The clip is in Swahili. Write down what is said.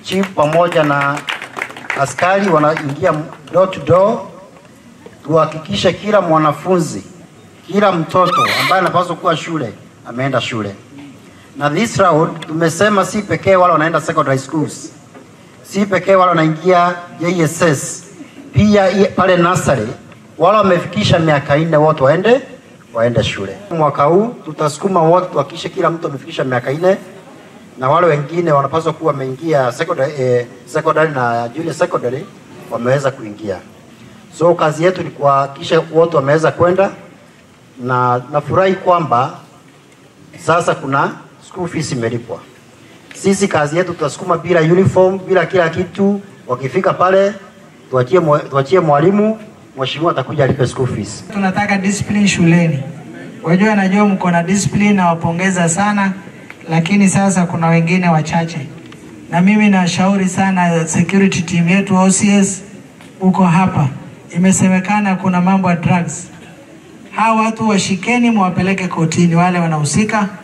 chief pamoja na askari wanaingia door to door, tuhakikishe kila mwanafunzi, kila mtoto ambaye anapaswa kuwa shule ameenda shule. Na this round tumesema si pekee wale wanaenda secondary schools, si pekee wale wanaingia JSS, pia i- pale nursery wale wamefikisha miaka nne wote waende waende shule. Mwaka huu tutasukuma wote tuhakikishe kila mtu amefikisha miaka nne na wale wengine wanapaswa kuwa wameingia secondary, eh, secondary na junior secondary wameweza kuingia. So kazi yetu ni kuhakikisha wote wameweza kwenda, na nafurahi kwamba sasa kuna school fees imelipwa. Sisi kazi yetu tutasukuma bila uniform, bila kila kitu. Wakifika pale tuachie mwa- tuachie mwalimu, mheshimiwa atakuja alipe school fees. Tunataka discipline shuleni. Wajua, najua mko na discipline, nawapongeza sana, lakini sasa kuna wengine wachache, na mimi nashauri sana security team yetu OCS huko hapa, imesemekana kuna mambo ya drugs. Hawa watu washikeni, mwapeleke kotini, wale wanahusika